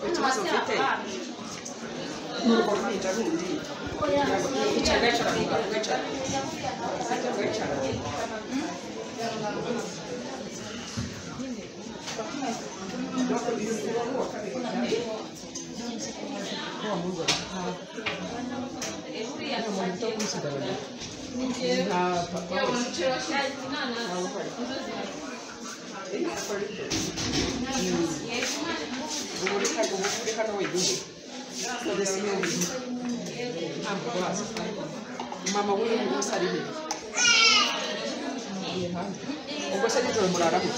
ikibazo mfite ni uko ruhinja rundi icara gacara muganga gacara gacara gacara mama w'uyu munsi ari he ubwo se nijoro muraraho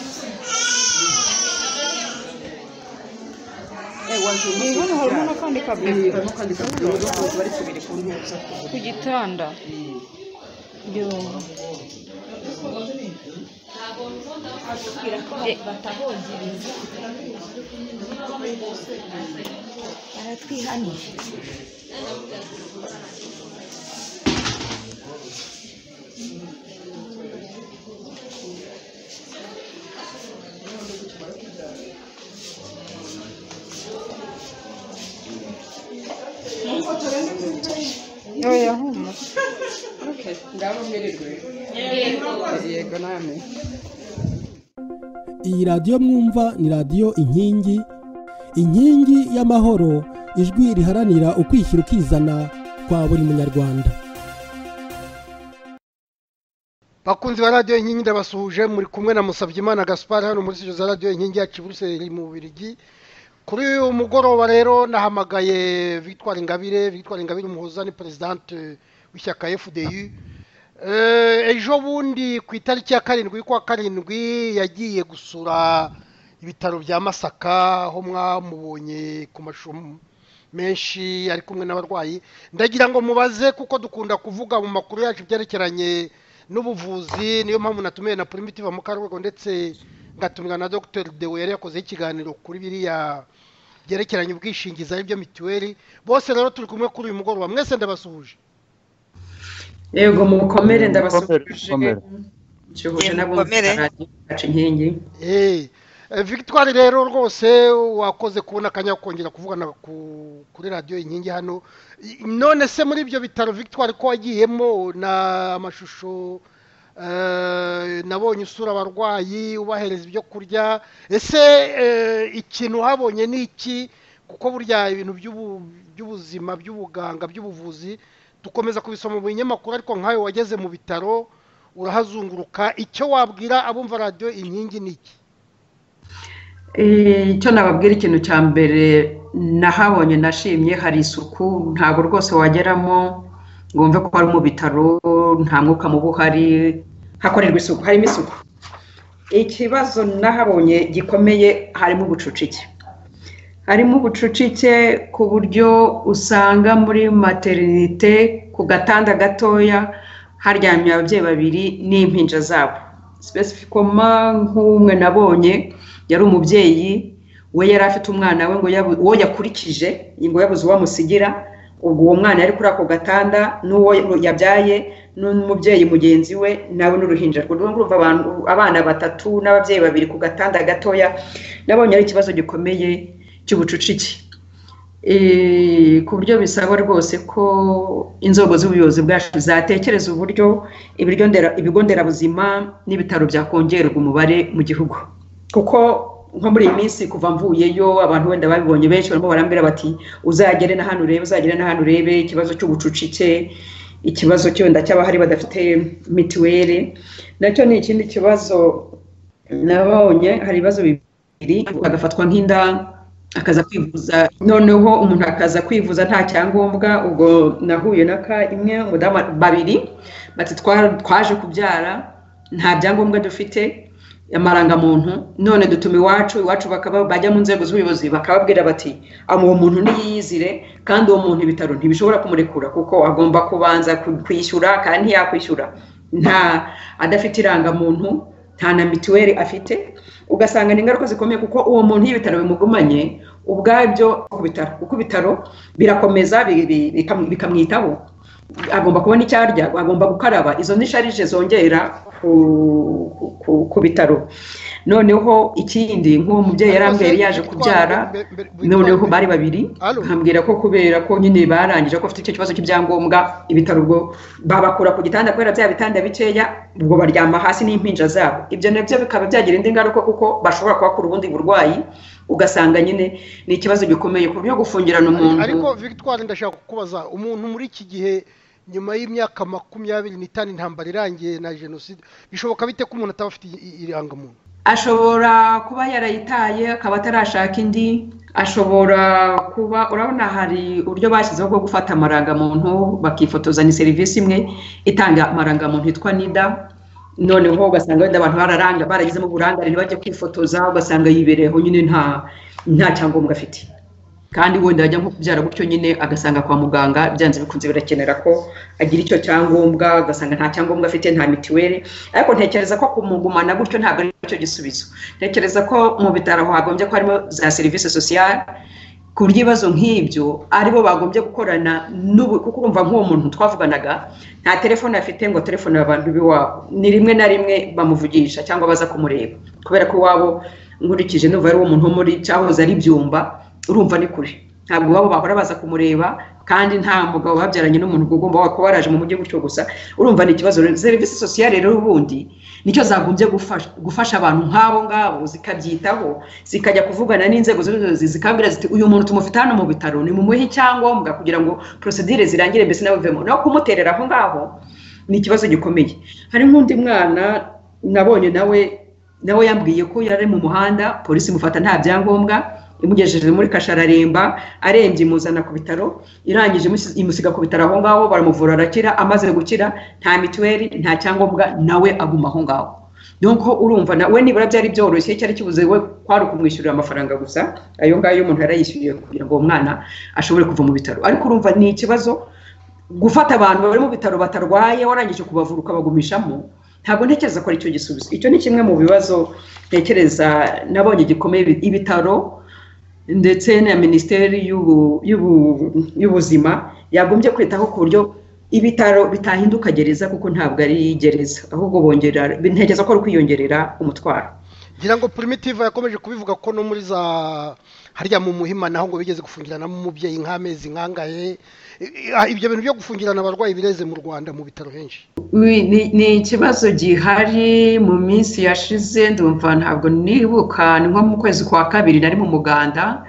hano hari umuntu akandi kabuye bari kubiri ku ntebe zo kugura ku gitanda yo Eh, baratwihaniye oya humura okay ngaho mwirirwe yego namwe iyi radiyo mwumva ni radiyo inkingi inkingi y'amahoro ijwi riharanira ukwishyira ukizana kwa buri munyarwanda bakunzi ba radiyo inkingi ndabasuhuje muri kumwe na Musabyimana Gaspard hano muri studio za radiyo inkingi yacu i Buruseli mu Bubiligi kuri uyu mugoroba rero nahamagaye Victoire Ingabire Victoire Ingabire umuhoza ni presidente w'ishyaka FDU Eh, ejo bundi ku itariki ya karindwi y'ukwa karindwi yagiye gusura ibitaro bya Masaka aho mwamubonye ku mashumu menshi ari kumwe n'abarwayi ndagira ngo mubaze kuko dukunda kuvuga mu makuru yacu ibyerekeranye n'ubuvuzi niyo mpamvu natumiye na primitive mukarwego ndetse ngatumira na dr dewe yari yakozeho ikiganiro kuri biriya byerekeranye ubwishingizi aribyo mituweli bose rero turi kumwe kuri uyu mugoroba mwese ndabasuhuje yego mukomere Mukomere, ndabasuhuje mukomere. nshuhuje Mukomere. n'abumva radiyo yacu inkingi Eh, eh, victoire rero rwose wakoze kubona akanya ko kongera kuvugana ku- kuri radiyo inkingi hano I- none se muri ibyo bitaro victoire ko wagiyemo na amashusho eh, nabonye usura abarwayi ubahereza ibyo kurya ese eh, ikintu uhabonye ni iki kuko burya ibintu by'ubu- by'ubuzima by'ubuganga by'ubuvuzi dukomeza kubisoma mu binyamakuru ariko nkawe wageze mu bitaro urahazunguruka icyo wabwira abumva radiyo inkingi ni iki Eh, icyo nababwira ikintu cya mbere nahabonye nashimye hari isuku ntabwo rwose wageramo ngo wumve ko ari mu bitaro nta mwuka mubi uhari hakorerwa isuku harimo isuku ikibazo nahabonye gikomeye harimo ubucucike harimo ubucucike ku buryo usanga muri materinite ku gatanda gatoya haryamye ababyeyi babiri n'impinja zabo spesifikoma nk'umwe nabonye yari umubyeyi we yari afite umwana we ngo yabu- uwo yakurikije ngo yabuze uwo amusigira ubwo uwo mwana yari kuri ako gatanda n'uwo yabyaye n'umubyeyi mugenzi we nawe n'uruhinja rwe Urumva- urumva abantu abana batatu n'ababyeyi babiri ku gatanda gatoya nabonye ari ikibazo gikomeye cy'ubucucike Eh, ku buryo bisaba rwose ko inzego z'ubuyobozi bwacu zatekereza uburyo ibiryo ndera- ibigo nderabuzima n'ibitaro byakongererwa umubare mu gihugu kuko nko muri iyi minsi kuva mvuyeyo abantu wenda babibonye benshi barimo barambwira bati uzagere na hano urebe uzagere na hano urebe ikibazo cy'ubucucike ikibazo cy'enda cy'abahari badafite mituweli nacyo ni ikindi kibazo nabonye hari ibibazo bibiri agafatwa nk'inda akaza kwivuza noneho umuntu akaza kwivuza nta cyangombwa ubwo nahuye na ka imwe umudamu babiri bati "Twa- twaje kubyara nta byangombwa dufite amarangamuntu none dutuma iwacu iwacu bakaba bajya mu nzego z'ubuyobozi bakababwira bati "Ama uwo muntu ntiyiyizire kandi uwo muntu ibitaro ntibishobora kumurekura kuko agomba kubanza ku- kwishyura kandi ntiyakwishyura nta adafite irangamuntu nta na mituweli afite ugasanga ni ingaruka zikomeye kuko uwo muntu iyo ibitaro bimugumanye ubwabyo ku bitaro kuko ibitaro birakomeza bi- bi- bikam- bikamwitaho agomba kubona icyo arya agomba gukaraba izo ni sharije zongera ku, ku- ku bitaro noneho ikindi nk'uwo mubyeyi yarambwiye yari yaje kubyara noneho bari babiri Alo. nkambwira ko kubera ko nyine barangije ko afite icyo kibazo cy'ibyangombwa ibitaro ubwo babakura ku gitanda kubera bya bitanda bikeya ubwo baryama hasi n'impinja zabo ibyo nabyo bikaba byagira indi ngaruka kuko bashobora kuhakura ubundi burwayi ugasanga nyine ni ikibazo gikomeye ku buryo gufungirana umuntu ariko victoire ndashaka kukubaza umuntu muri iki gihe nyuma y'imyaka makumyabiri n'itanu intambara irangiye na jenoside bishoboka bite ko umuntu ataba afite i- i- irangamuntu ashobora kuba yarayitaye akaba atarashaka indi ashobora kuba urabona hari uburyo bashyizeho bwo gufata amarangamuntu bakifotoza ni serivisi imwe itanga amarangamuntu yitwa nida noneho ugasanga wenda abantu bararanga baragizemo uburangare ntibajye kwifotoza ugasanga yibereyeho nyine nta nta cyangombwa afite kandi wenda yajya nko kubyara gutyo nyine agasanga kwa muganga byanze bikunze birakenera ko agira icyo cyangombwa agasanga nta cyangombwa afite nta mitiweli ariko ntekereza ko kumugumana gutyo ntabwo ari cyo gisubizo ntekereza ko mu bitaro hagombye ko harimo za serivisi sosiyale ku by'ibibazo nk'ibyo aribo bagombye gukorana n'ubu kuko urumva nk'uwo muntu twavuganaga nta telefone afite ngo telefone abantu b'iwabo ni rimwe na rimwe bamuvugisha cyangwa baza kumureba kubera ko iwabo nkurikije numva ari uwo muntu wo muri cyahoze ari byumba urumva ni kure ntabwo iwabo bahora baza kumureba kandi nta mugabo babyaranye n'umuntu ubwo ugomba kuba waraje mu mujyi gutyo gusa urumva ni ikibazo rero serivisi sosiyale rero ubundi nicyo zagombye gufasha gufasha abantu nk'abo ngabo zikabyitaho zikajya kuvugana n'inzego z'ubuyobozi zikabwira ziti uyu muntu tumufite hano mu bitaro ni mumuhe icyangombwa kugira ngo prosedire zirangire mbese nawe uvemo naho kumuterera aho ngaho ni ikibazo gikomeye hari nk'undi mwana nabonye nawe nawe yambwiye ko yari ari mu muhanda polisi imufata nta byangombwa imugejeje muri kashararemba arembye imuzana ku bitaro irangije imusi- imusiga ku bitaro aho ngaho baramuvura arakira amaze gukira nta mituweli nta cyangombwa nawe aguma aho ngaho nuko urumva nawe nibura byari byoroshye cyari kibuze we kwari ukumwishyurira amafaranga gusa ayo ngayo umuntu yarayishyuriye kugira ngo uwo mwana ashobore kuva mu bitaro ariko urumva ni ikibazo gufata abantu bari mu bitaro batarwaye warangije kubavura ukabagumishamo ntabwo ntekereza ko ari cyo gisubizo icyo ni kimwe mu bibazo ntekereza nabonye gikomeye ibitaro ndetse na minisiteri y'ubu- y'ubu- y'ubuzima yagombye kwitaho ku buryo ibitaro bitahinduka gereza kuko ntabwo ari gereza ahubwo bongera ntekereza ko ari kwiyongerera umutwaro ngira ngo primitive yakomeje kubivuga ko no muri za harya mu muhima naho ngo bigeze gufungiranamo umubyeyi nk'amezi nkangahe I- i- ibyo bintu byo gufungirana abarwayi bireze mu rwanda mu bitaro henshi Ui, ni- ni ikibazo gihari mu minsi yashize ndumva ntabwo nibuka ni nko mu kwezi kwa kabiri nari mu muganda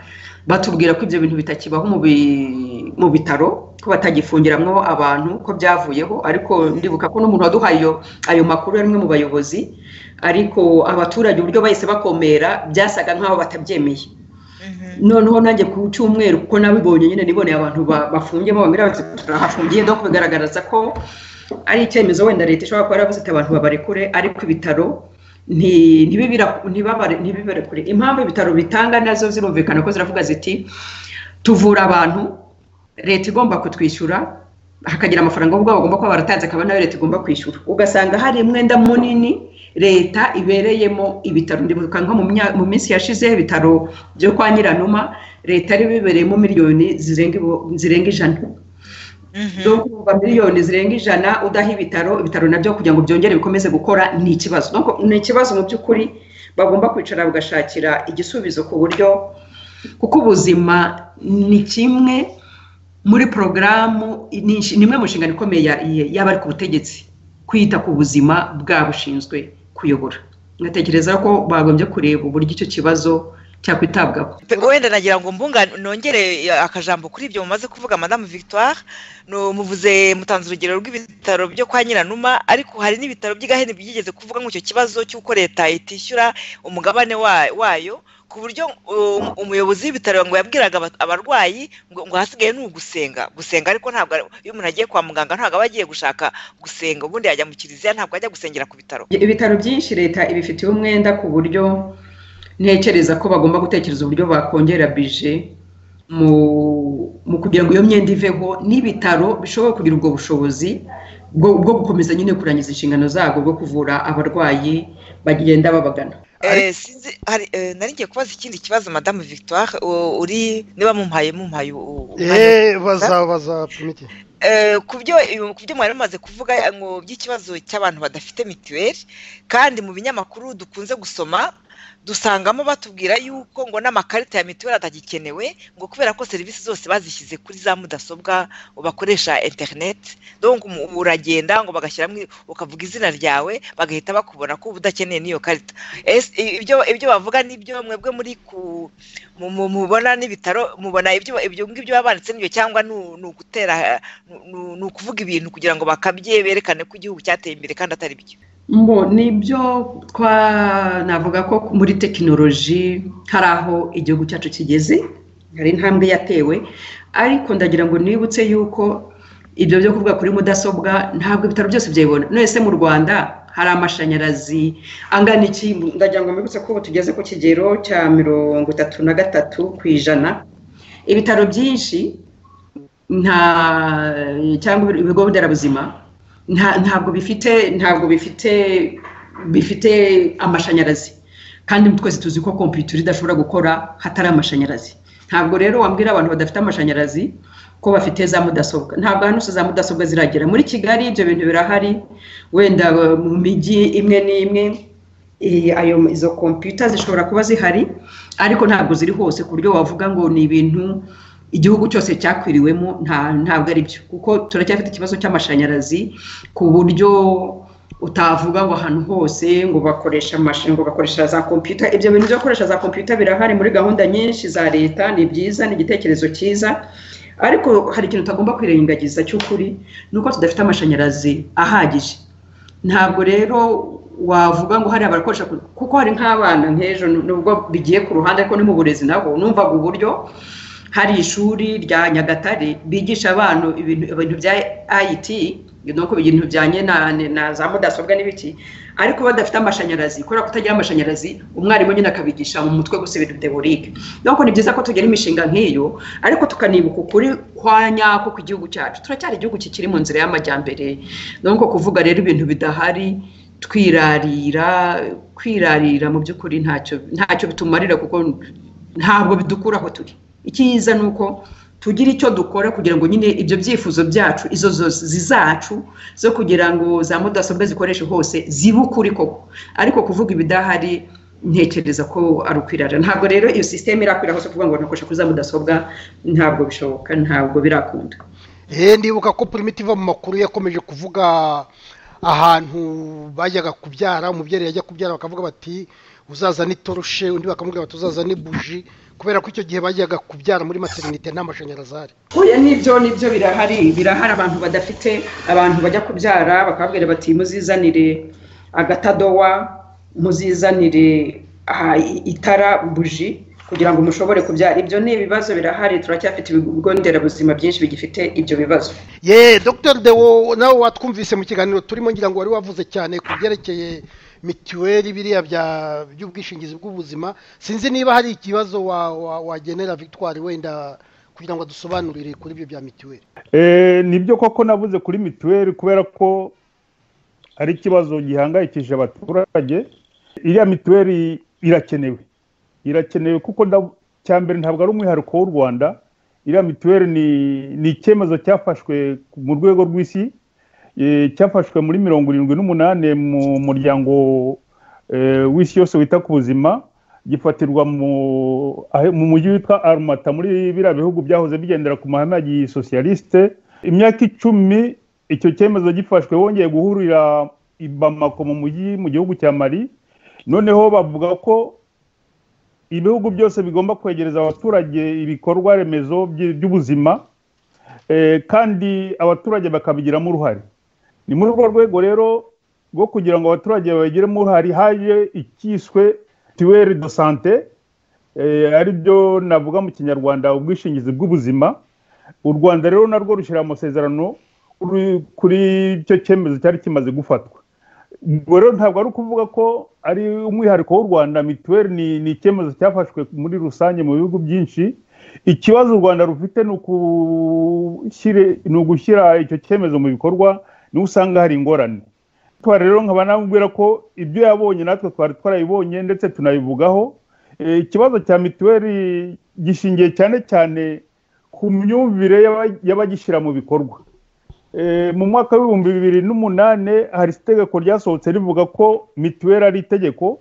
batubwira ko ibyo bintu bitakibaho mu bi- mu bitaro ko batagifungiramwo abantu ko byavuyeho ariko ndibuka ko n'umuntu waduhaye iyo- ayo makuru yari umwe mu bayobozi ariko abaturage uburyo bahise bakomera byasaga nk'aho batabyemeye noneho nanjye ku cyumweru kuko nabibonye nyine niboneye abantu ba- bafungiyemo bamira bati turahafungiye no kubigaragariza ko ari icyemezo wenda leta ishobora kuba yaravuze iti abantu babarekure ariko ibitaro nti- ntibibira- ntibabare- ntibibarekure impamvu ibitaro bitanga nazo zirumvikana ko ziravuga ziti tuvura abantu leta igomba kutwishyura hakagira amafaranga ubwo bagomba kuba baratanze akaba nayo leta igomba kwishyura ugasanga hari umwenda munini leta ibereyemo ibitaro ndibuka nko mu mya- mu minsi yashize ibitaro byo kwa nyiranuma leta yari bibereyemo miliyoni zirenga ibo- zirenga ijana zo kuva miliyoni zirenga ijana udaha ibitaro ibitaro nabyo kugira ngo byongere bikomeze gukora ni ikibazo Donc, ni ikibazo mu by'ukuri bagomba kwicara bagashakira igisubizo ku buryo kuko ubuzima ni kimwe muri porogaramu ni inshi- ni imwe mu nshingano ikomeye ya- ya- y'abari ku butegetsi kwita ku buzima bwa bushinzwe kuyobora ngatekereza ko bagombye kureba uburyo icyo kibazo cyakwitabwaho wenda nagira ngo mbunga nongere akajambo kuri ibyo mumaze kuvuga madamu victoire Ni- muvuze mutanze urugero rw'ibitaro byo kwa nyiranuma ariko hari n'ibitaro by'igahene byigeze kuvuga nk'icyo kibazo cy'uko leta itishyura umugabane wa- wayo ku buryo um, umuyobozi w'ibitaro ngo yabwiraga aba- abarwayi ngo ngo ahasigaye ni ugusenga gusenga ariko ntabwo ari- iyo umuntu agiye kwa muganga ntabwo aba agiye gushaka gusenga ubundi yajya mu kiliziya ntabwo ajya gusengera ku bitaro ibitaro byinshi leta ibifitiye umwenda ku buryo ntekereza ko bagomba gutekereza uburyo bakongera bije mu mu kugira ngo iyo myenda iveho n'ibitaro bishobora kugira ubwo bushobozi bwo bwo gukomeza nyine kurangiza inshingano zabwo bwo kuvura abarwayi bagenda babagana Eh, sinzi hari eh, nari ngiye kubaza ikindi kibazo madamu victoire u- uri niba mumpaye mumpaye u- umwanya eee baza baza imiti Eh, ku byo eh, ku byo mwari mumaze kuvuga eh, ngo by'ikibazo cy'abantu badafite mituweli kandi mu binyamakuru dukunze gusoma dusangamo batubwira yuko ngo n'amakarita ya mituweli atagikenewe ngo kubera ko serivisi zose bazishyize kuri za mudasobwa bakoresha interineti donc umu- uragenda ngo bagashyiramo i- ukavuga izina ryawe bagahita bakubona ko uba udakeneye n'iyo karita Ese, i- ibyo ibyo bavuga nibyo mwebwe muri ku mu- mu- mubona n'ibitaro mubona ibyo ibyo ngibyo baba banditse n'ibyo cyangwa ni u- ni ugutera eh, ni- ni- ni ukuvuga ibintu kugira ngo bakabye berekane ko igihugu cyateye imbere kandi atari byo mbo nibyo twa navuga ko muri tekinoloji hari aho igihugu cyacu kigeze hari intambwe yatewe ariko ndagira ngo nibutse yuko ibyo byo kuvuga kuri mudasobwa ntabwo ibitaro byose byabibona none se mu rwanda hari amashanyarazi angana iki ndagira ngo mbibutse ko ubu tugeze ku kigero cya mirongo itatu na gatatu ku ijana ibitaro byinshi nta cyangwa ibigo nderabuzima nta- ntabwo bifite ntabwo bifite bifite amashanyarazi kandi twese tuzi ko kompiyuta idashobora gukora hatari amashanyarazi ntabwo rero wambwira abantu badafite amashanyarazi ko bafite za mudasobwa ntabwo hano za mudasobwa ziragera muri kigali ibyo bintu birahari wenda eh, mu mijyi imwe n'imwe eh, ayo izo kompiyuta zishobora kuba zihari ariko ntabwo ziri hose ku buryo wavuga ngo ni ibintu igihugu cyose cyakwiriwemo nta- ntabwo ari byo kuko turacyafite ikibazo cy'amashanyarazi ku buryo utavuga ngo ahantu hose ngo bakoresha amashanyarazi ngo bakoresha za kompiyuta ibyo bintu byo gukoresha za kompiyuta birahari muri gahunda nyinshi za leta ni byiza ni igitekerezo cyiza ariko hari ikintu utagomba kwirengagiza cy'ukuri ni uko tudafite amashanyarazi ahagije ntabwo rero wavuga ngo hari abakoresha ku- kuko hari nk'abana nk'ejo nubwo bigiye ku ruhande ariko ni mu burezi nabo numvaga uburyo hari ishuri rya nyagatare bigisha abana ibintu ibintu bya it ni uko ibintu bijyanye na, na za mudasobwa n'ibiki ariko badafite amashanyarazi kubera kutagira amashanyarazi umwarimu nyine akabigisha mu mutwe gusa ibintu teborike nuko ni byiza ko tugira imishinga nk'iyo ariko tukanibuka ukuri kwa nyako kw'igihugu cyacu turacyari igihugu kikiri mu nzira y'amajyambere nuko kuvuga rero ibintu bidahari twirarira kwirarira mu by'ukuri ntacyo ntacyo bitumarira kuko ntabwo bidukura aho turi icyiza ni uko tugira icyo dukora kugira ngo nyine ibyo byifuzo byacu izo zose zizacu zo kugira ngo za mudasobwa zikoreshe hose zibe ukuri koko ariko kuvuga ibidahari ntekereza ko ari ukwirara ntabwo rero iyo sisiteme irakwira hose kuvuga ngo nakoresha kuri za mudasobwa ntabwo bishoboka ntabwo birakunda eee ndibuka ko purimiti iva mu makuru yakomeje kuvuga ahantu bajyaga kubyara umubyeyi yajya kubyara bakavuga bati uzazane itoroshe undi bakamubwira bati uzazane buji kubera ko icyo gihe bajyaga kubyara muri materinite nta mashanyarazi ahari oya nibyo nibyo birahari birahari abantu badafite abantu bajya kubyara bakababwira bati muzizanire agatadowa muzizanire aha, i- itara buji kugira ngo mushobore kubyara ibyo ni ibibazo birahari turacyafite ibigo nderabuzima byinshi bigifite ibyo bibazo ye dogiteri dewo nawe watwumvise mu kiganiro turimo ngira ngo wari wavuze cyane ku byerekeye mituweli biriya bya- by'ubwishingizi bw'ubuzima sinzi niba hari ikibazo wa- wa- wagenera victoire wenda kugira ngo dusobanurire kuri ibyo bya mituweli Eh, nibyo koko navuze kuri mituweli kubera ko ari ikibazo gihangayikishije abaturage iriya mituweli irakenewe irakenewe kuko nda- cya mbere ntabwo ari umwihariko w'u rwanda iriya mituweli ni ni icyemezo cyafashwe mu rwego rw'isi eh, cyafashwe muri mirongo irindwi n'umunani mu muryango eh, w'isi yose wita ku buzima gifatirwa mu ahe- mu mujyi witwa arumata muri biriya bihugu byahoze bigendera ku mahame ya gisosiyalisite imyaka icumi icyo cyemezo gifashwe bongeye guhurira i bamako mu mujyi mu gihugu cya mari noneho bavuga ko ibihugu byose bigomba kwegereza abaturage ibikorwa remezo by- by'ubuzima eh, kandi abaturage bakabigiramo uruhare ni muri urwo rwego rero rwo kugira ngo abaturage babigiremo uruhare haje icyiswe tuweri do sante eh, ari byo navuga mu kinyarwanda ubwishingizi bw'ubuzima u rwanda rero narwo rushyira amasezerano kuri- kuri icyo cyemezo cyari kimaze gufatwa ubwo rero ntabwo ari ukuvuga ko ari umwihariko w'u rwanda mituweli ni ni icyemezo cyafashwe muri rusange mu bihugu byinshi ikibazo u rwanda rufite ni ukushyire- ni ugushyira icyo cyemezo mu bikorwa niho usanga hari ingorane twari rero nkaba namubwira ko ibyo yabonye natwe twari twarabibonye ndetse tunabivugaho Eh, ikibazo cya mituweli gishingiye cyane cyane ku myumvire y'aba- y'abagishyira mu bikorwa Eh, mu mwaka w'ibihumbi bibiri n'umunani hari itegeko ryasohotse rivuga ko mituweli ari itegeko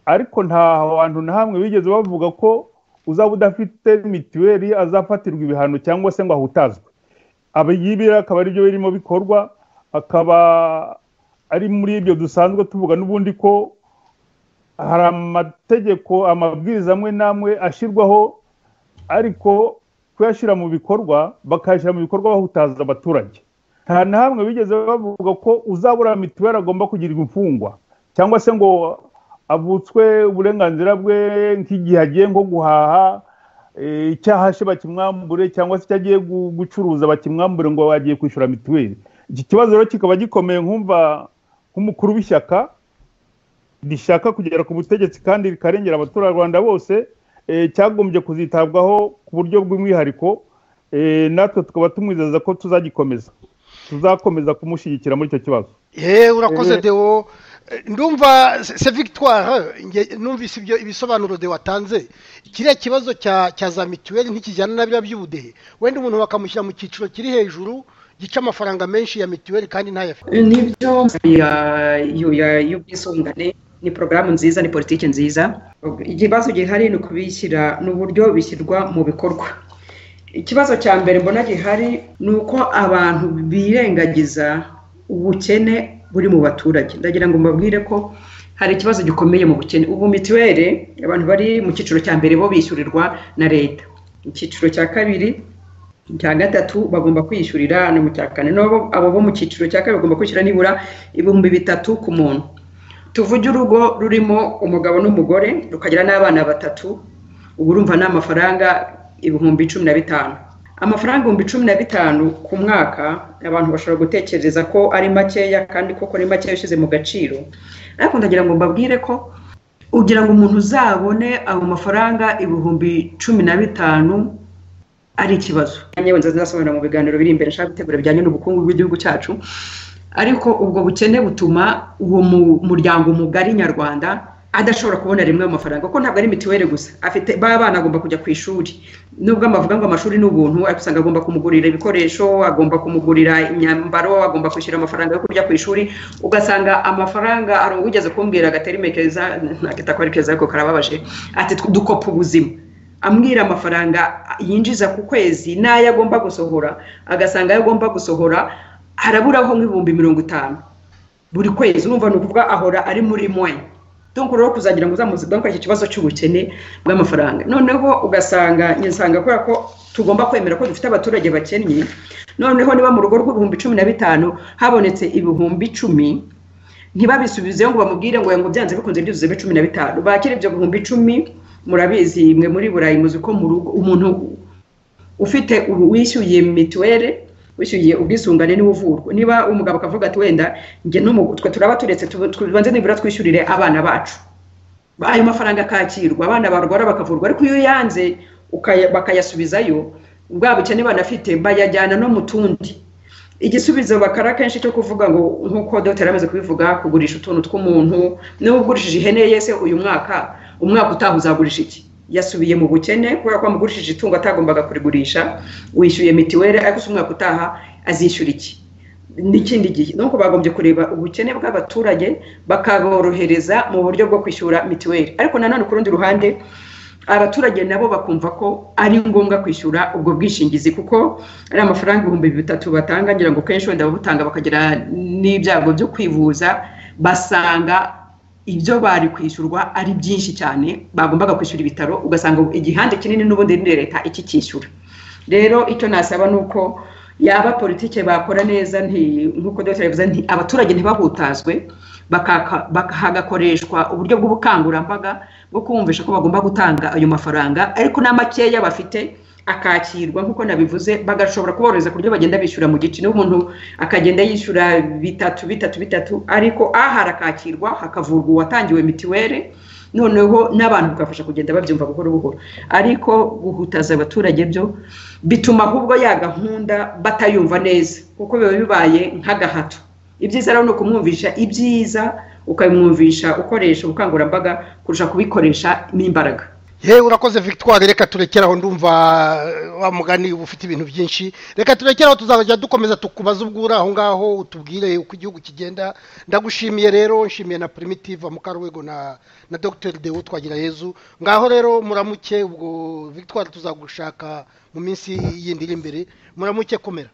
ariko nta hantu na hamwe bigeze bavuga ko uzaba udafite mituweli azafatirwa ibihano cyangwa se ngo ahutazwe abayibi akaba ari byo birimo bikorwa akaba ari muri ibyo dusanzwe tuvuga n'ubundi ko hari amategeko amabwiriza amwe n'amwe ashyirwaho ariko kuyashyira mu bikorwa bakayashyira mu bikorwa bahutaza abaturage nta na hamwe bigeze bavuga ko uzabura mituweli agomba kugirirwa imfungwa cyangwa se ngo avutswe uburenganzira bwe nk'igihe agiye nko guhaha eh, icyaha ashe bakimwambure cyangwa se icyo agiye gu- gucuruza bakimwambure ngo agiye kwishyura mituweli iki kibazo rero kikaba gikomeye nkumva nk'umukuru w'ishyaka rishaka kugera ku butegetsi kandi rikarengera abaturarwanda bose eh, cyagombye kuzitabwaho ku buryo bw'umwihariko eh, natwe tukaba tumwizeza ko tuzagikomeza tuzakomeza kumushyigikira muri icyo kibazo ye urakoze Eh. dewo Eh, ndumva se se victoire nge- numvise ibyo ibisobanuro de watanze kiriya kibazo cya cya za mituweli ntikijyana na biriya by'ubudehe wenda umuntu bakamushyira mu cyiciro kiri hejuru gica amafaranga menshi ya mituweli kandi ntayafite nibyo ya- yu- ya- y'ubwisungane ni porogaramu nziza ni politiki nziza ikibazo gihari ni ukubishyira ni uburyo bishyirwa mu bikorwa ikibazo cya mbere mbona gihari ni uko abantu birengagiza ubukene buri mu baturage ndagira ngo mbabwire ko hari ikibazo gikomeye mu bukene ubu mituweli abantu bari mu cyiciro cya mbere bo bishyurirwa na leta icyiciro cya kabiri cya gatatu bagomba kwishyurira no mu cya kane nabo abo bo mu cyiciro cya kabiri bagomba kwishyura nibura ibihumbi bitatu ku muntu tuvuge urugo rurimo umugabo n'umugore rukagira n'abana batatu ubu urumva ni amafaranga ibihumbi cumi na bitanu amafaranga ibihumbi cumi na bitanu ku mwaka abantu bashobora gutekereza ko ari makeya kandi koko ni makeya ushyize mu gaciro ariko ndagira ngo mbabwire ko ugira ngo umuntu uzabone ayo mafaranga ibihumbi cumi na bitanu ari ikibazo yewe nzazasobanura mu biganiro biri imbere nshaka gutegura bijyanye n'ubukungu bw'igihugu cyacu ariko ubwo bukene butuma uwo mu- muryango mugari nyarwanda adashobora kubona rimwe mu mafaranga kuko ntabwo ari mituweli gusa afite ba bana agomba kujya ku ishuri nubwo amavuga ngo amashuri ni ubuntu ariko usanga agomba kumugurira ibikoresho agomba kumugurira imyambaro agomba kwishyura amafaranga yo kujya ku ishuri ugasanga amafaranga hari uwigeze kumbwira agaterime keza ntakitakora keza ariko karababaje ati dukopa ubuzima ambwira amafaranga yinjiza ku kwezi n'ayo agomba gusohora agasanga ayo agomba gusohora haraburaho nk'ibihumbi mirongo itanu buri kwezi urumva ni ukuvuga ahora ari muri mwe donc rero kuzagira ngo uzamuzigaho iki kibazo cy'ubukene bw'amafaranga noneho ugasanga nyisanga kubera ko tugomba kwemera ko dufite abaturage bakennye noneho niba mu rugo rw'ibihumbi cumi na bitanu habonetse ibihumbi icumi ntibabisubizeho ngo bamubwire ngo ngo byanze bikunze byuzuzemo cumi na bitanu bakira ibyo bihumbi icumi murabizi mwe muri burayi muzi ko mu rugo umuntu ufite ubu wishyuye mituweli wishyuye ubwisungane niwe uvurwa niba umugabo akavuga ati wenda njye n'umugore twe turaba turetse tubu- tubanze nibura twishyurire abana bacu ayo mafaranga akakirwa abana barwara bakavurwa ariko iyo yanze ukaya- bakayasubizayo bwa bukene banafite bayajyana no mu tundi igisubizo bakara kenshi cyo kuvuga ngo nk'uko dogiteri amaze kubivuga kugurisha utuntu tw'umuntu niba ugurishije ihene yese uyu mwaka umwaka utaha uzagurisha iki yasubiye mu bukene kubera ko amugurishije itungo atagombaga kurigurisha wishyuye mitiweli ariko se umwaka utaha azishyura iki n'ikindi gihe nuko bagombye kureba ubukene bw'abaturage bakaborohereza mu buryo bwo kwishyura mituweli ariko nanone ku rundi ruhande abaturage nabo bakumva ko ari ngombwa kwishyura ubwo bwishingizi kuko ari amafaranga ibihumbi bitatu batanga ngira ngo kenshi wenda babutanga bakagira n'ibyago byo kwivuza basanga ibyo bari kwishyurwa ari byinshi cyane bagombaga kwishyura ibitaro ugasanga igihande kinini n'ubundi ni leta ikikishyura rero icyo nasaba ni uko yaba politike bakora neza nti- nk'uko dr yavuze nti abaturage ntibahutazwe bakaka- baka- hagakoreshwa uburyo bw'ubukangurambaga bwo kumvisha ko bagomba gutanga ayo mafaranga ariko n'amakeya bafite akakirwa nk'uko nabivuze bagashobora kuborohereza ku buryo bagenda bishyura mu gice niba umuntu akagenda yishyura bitatu bitatu bitatu ariko ahari akakirwa hakavurwa uwatangiwe mitiweli noneho n'abantu bukabafasha kugenda babyumva buhoro buhoro ariko guhutaza abaturage byo bituma ahubwo ya gahunda batayumva neza kuko biba bibaye nk'agahato ibyiza rero ni ukumwumvisha ibyiza ukabimwumvisha ukoresha ubukangurambaga kurusha kubikoresha n'imbaraga yewe urakoze victoire reka turekeraho ndumva eh, wa mugani uba ufite ibintu byinshi reka turekeraho tuzajya dukomeza tukubaza ubwo uri aho ngaho utubwire uko igihugu kigenda ndagushimiye rero nshimiye na primitive mukarwego na na dr deo twagirayezu ngaho rero muramuke ubwo victoire tuzagushaka mu minsi yindi iri imbere muramuke komera